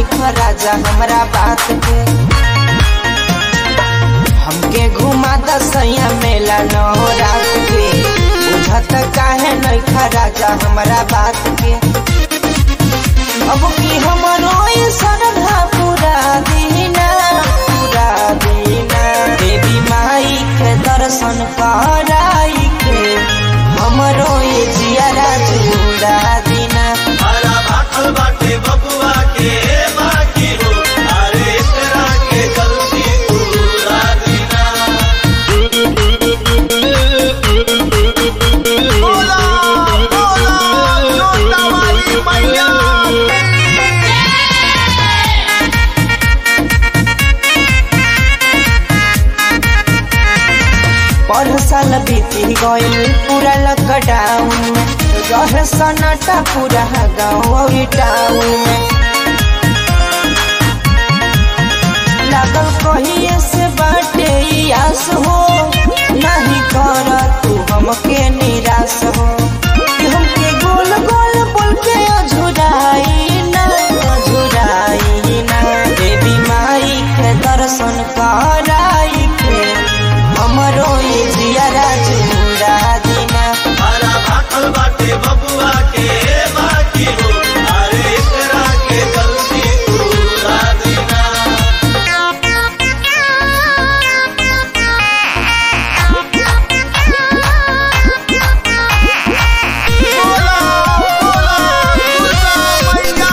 नहीं राजा हमरा बात के हमके घुमा दसैया मेला नौ रात के बुझत काहे नहीं राजा हमरा बात के अब की हमरो ये श्रद्धा पूरा दीना पूरा दीना देवी माई के दर्शन कराई के हमरो ये जियारा जुड़ा दीना हरा भाखल बाटे बबुआ के बाकी हो अरे एकरा के जल्दी पूरा दीना बोला बोला छोटा वाली मैया पर साल बीती गइल पूरा लॉकडाउन में रहे सन्नाटा पूरा गाँव टाउन में लागल कहिए से बाटे ई आस हो नहीं कर तू हमके निराश हो कि हमके गोल गोल बोल के अझुराई ना अझुराई ना देवी माई के दर्शन कराई के हमरो ये जियारा जुड़ा दीना हरा भाखल बाटे बबुआ के बाकी हो अरे एकरा के जल्दी पूरा दीना बोला बोला दुर्गा मैया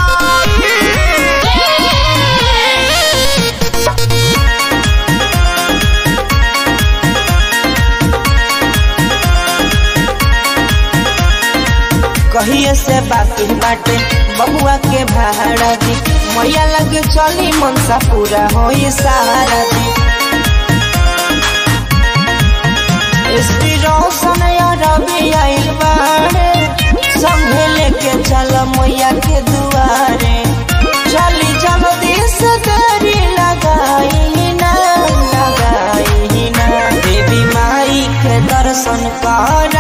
कहिए से बाकी बाटे बबुआ के भाड़ा दी मैया लगे चली मनसा पूरा हो सहारा दी एसपी रोशन या रवि आइल बाड़े संगे लेके चल मैया के दुआरे चली जल्दी से देरी लगाई ना लगाई ना देवी माई के दर्शन कर